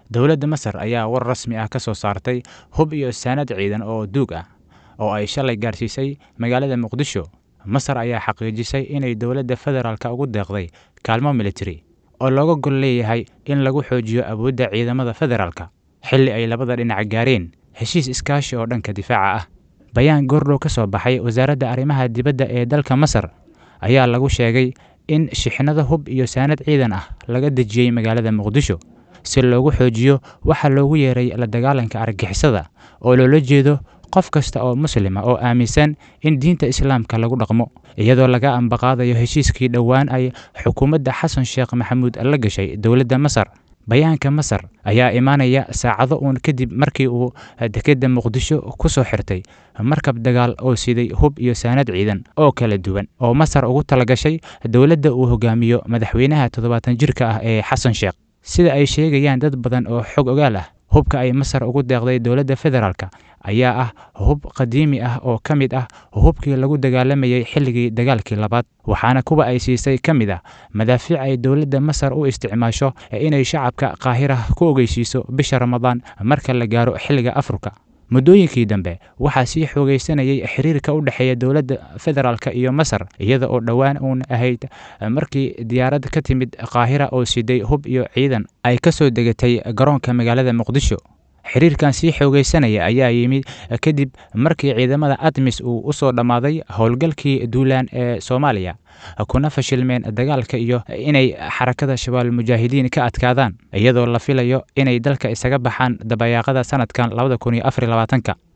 dowladda masar ayaa war rasmi ah ka soo saartay hub iyo saanad ciidan oo duug ah oo ay shalay gaarsiisay magaalada muqdisho masar ayaa xaqiijisay inay dowladda federaalka ugu deeqday kaalmo militari oo looga gol leeyahay in lagu xoojiyo awoodda ciidamada federaalka xilli ay labada dhinac gaareen heshiis iskaashi oo dhanka difaaca ah bayaan goordhow ka soo baxay wasaaradda arrimaha dibadda ee dalka masar ayaa lagu sheegay in shixnado hub iyo saanad ciidan ah laga dejiyey magaalada muqdisho si loogu xoojiyo waxaa loogu yeeray la dagaalanka argixisada oo loola jeedo qof kasta oo muslima oo aaminsan in diinta islaamka lagu dhaqmo iyadoo laga ambaqaadayo heshiiskii dhowaan ay xukuumadda xasan sheekh maxamuud la gashay dowladda masar bayaanka masar ayaa imaanaya saacado uun kadib markii uu dekedda muqdisho ku soo xirtay markab dagaal oo siday hub iyo saanad ciidan oo kala duwan oo masar ugu talagashay dowladda uu hogaamiyo madaxweynaha toddobaatan jirka ah ee xasan sheekh sida ay sheegayaan dad badan oo xog ogaal ah hubka ay masar ugu deeqday dowladda federaalka ayaa ah hub qadiimi ah oo ka mid ah hubkii lagu dagaalamayey xilligii dagaalkii labaad waxaana kuwa ay siisay ka mid ah madaafiic ay dowladda masar u isticmaasho inay shacabka qaahira ku ogeysiiso bisha ramadaan marka la gaaro xilliga afurka muddooyinkii dambe waxaa sii xoogaysanayay xiriirka u dhexeeya dowladda federaalka iyo masar iyada oo dhowaan uun ahayd markii diyaarad ka timid qaahira oo siday hub iyo ciidan ay ka soo degatay garoonka magaalada muqdisho xiriirkan sii xoogaysanaya ayaa yimid kadib markii ciidamada admis uu u soo dhammaaday howlgalkii duulaan ee soomaaliya kuna fashilmeen dagaalka iyo inay xarakada shabaal mujaahidiin ka adkaadaan iyadoo la filayo inay dalka isaga baxaan dabayaaqada sanadkan labada kun iyo afar labaatanka